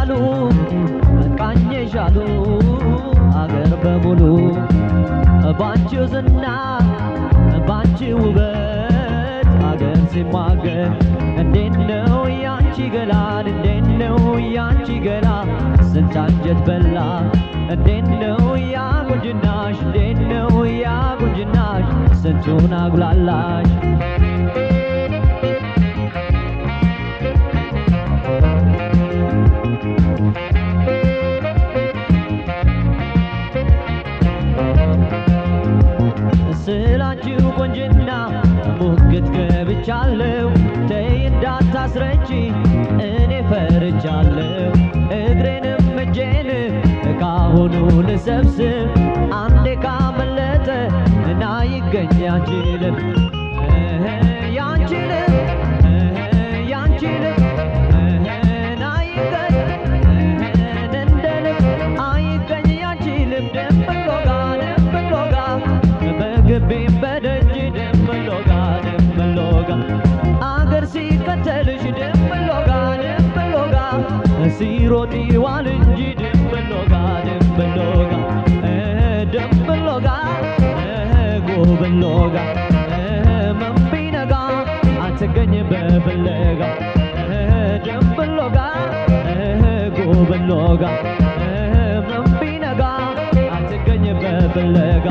አየሻሉ ቃኘሻሉ አገር በሙሉ ባንቺው ዝና ባንቺ ውበት አገር ሲሟገር እንዴት ነው ያንቺ ገላን እንዴት ነው ያንቺ ገላ ስንት አንጀት በላ እንዴት ነው ያ ቁንጅናሽ እንዴት ነው ያ ቁንጅናሽ ስንቱን አጉላላሽ ስላንቺው ቆንጅና ሙግት ገብቻለሁ ተይ እንዳታስረቺ እኔ ፈርቻለሁ እግሬንም እጄን ካሁኑ ልሰብስብ አንዴ ካመለጠ እና ይገኝ ያንቺ ልብ ያንቺ ልብ ያንቺ ልብ ና ይገኝ እንደ ልብ አይገኝ ያንቺ ልብ ደምሎጋ ደምሎጋ በግቢም በደጅ ደምሎጋ ደምሎጋ አገር ሲከተልሽ ደምሎጋ ደምሎጋ ሲሮጥ ይዋል እንጂ ደምሎጋ ደምሎጋ ደምሎጋ ጎብሎጋ መንቢነጋ አትገኝ በፍለጋ ደምሎጋ ጎብሎጋ መንቢነጋ አትገኝ በፍለጋ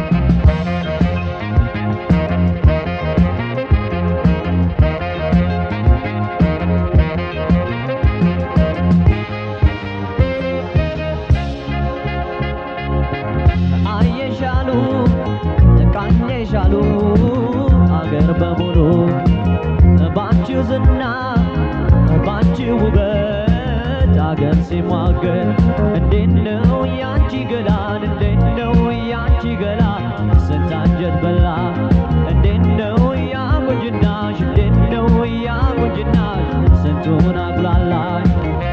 አየሻሉ ቃኘሻሉ አገር በሙሉ ባንቺው ዝና ባንቺው ውበት አገር ሲሟገር እንዴት ነው ያንቺ ገላን እንዴት ነው ያንቺ ገላ ስንት አንጀት በላ እንዴት ነው ያ ቁንጅናሽ እንዴት ነው ያ ቁንጅናሽ ስንቱን አጉላላሽ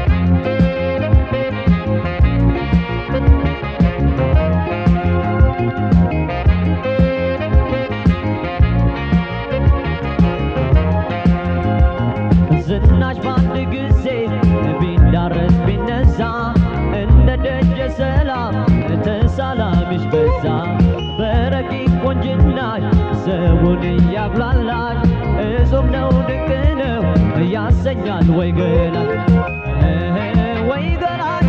ዝናሽ በአንድ ጊዜ ቢዳረስ ቢነዛ እንደ ደጀ ሰላም ተሳላሚሽ በዛ በረቂቅ ቆንጅናሽ ሰውን እያጉላላሽ እጹብ ነው ድንቅ ነው ያሰኛል ወይ ገላሽ ወይ ገላሽ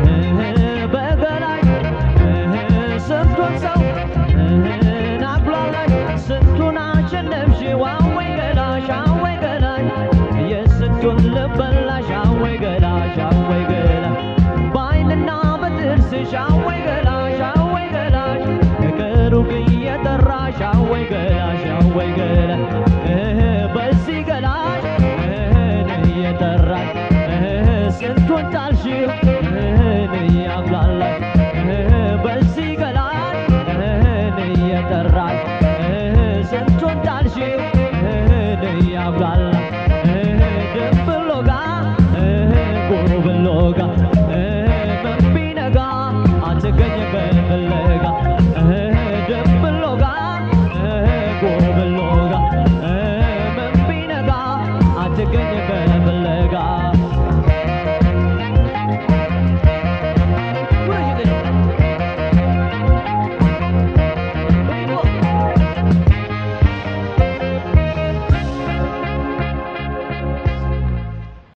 በገላሽ ስንቱን ሰው አጉላላሽ ስንቱን አሸነፍሽው አወይ ገላሽ አወይ ገላሽ የስንቱን ልበላሽ አወይ ገላሽ አወይ ገላሽ በአይንና በጥርስሽ አወይ ገላሽ አወይ ገላሽ ከሩቅ እየጠራሽ አወይ ገላሽ አወይ ገላሽ በዚህ ገላሽ እየጠራሽ ስንቱን ጣልሽው እያጉላላሽ በዚህ ገላሽ እየጠራሽ ስንቱን ጣልሽው እያጉላላሽ ደብሎጋ ጎብሎጋ